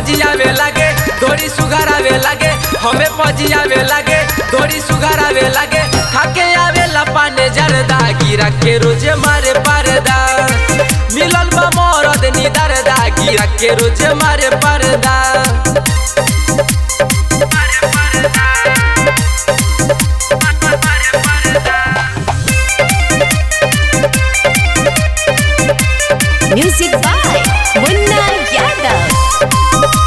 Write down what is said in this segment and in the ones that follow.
पजियावे लागे थोड़ी सुगर आवे लागे हमें पजियावे लागे थोड़ी सुगर आवे लागे खाके आवे लपाने जरदा गिरा के रोजे मारे परदा मिलल बा मरद नी दरदा गिरा के रोजे मारे परदा Music by Munna Yadav.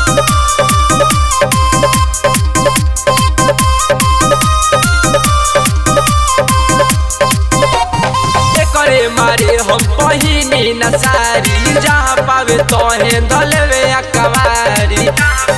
करे मारे हम पहिनी न सारी जहाँ पावे तोहे धलवे अकवारी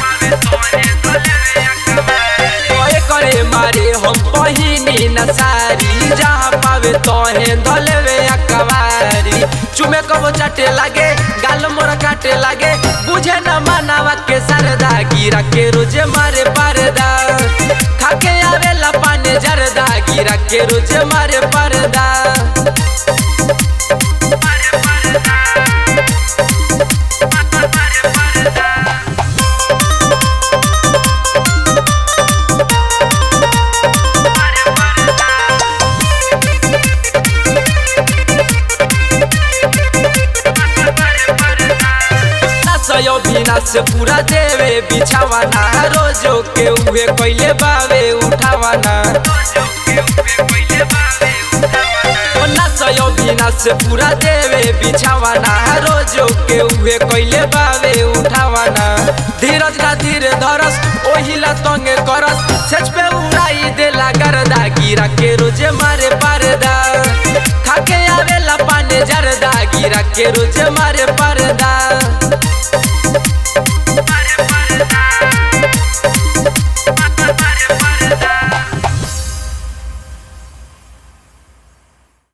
ओए करे मारे हम पहिनी न सारी जहाँ पावे तोहे धलवे अकवारी चुमे कबो चाटे लागे गाल मोर काटे लागे बुझे न मानवा के सरदा गिरा के रोजे मारे परदा खाके आवेला पाने जरदा गिरा के रोजे मारे परदा सयो बिना से पूरा देवे बिछावाना रोजो के उहे कैले बावे उठावाना ना सयो बिना से पूरा देवे बिछावाना रोजो के उहे कैले बावे उठावाना धीरज ना धीरे धरस ओहिला तंगे करस सच पे उड़ाई देला गरदा गिरा के रोजे मारे परदा खाके आवेला पाने जरदा गिरा के रोजे मारे परदा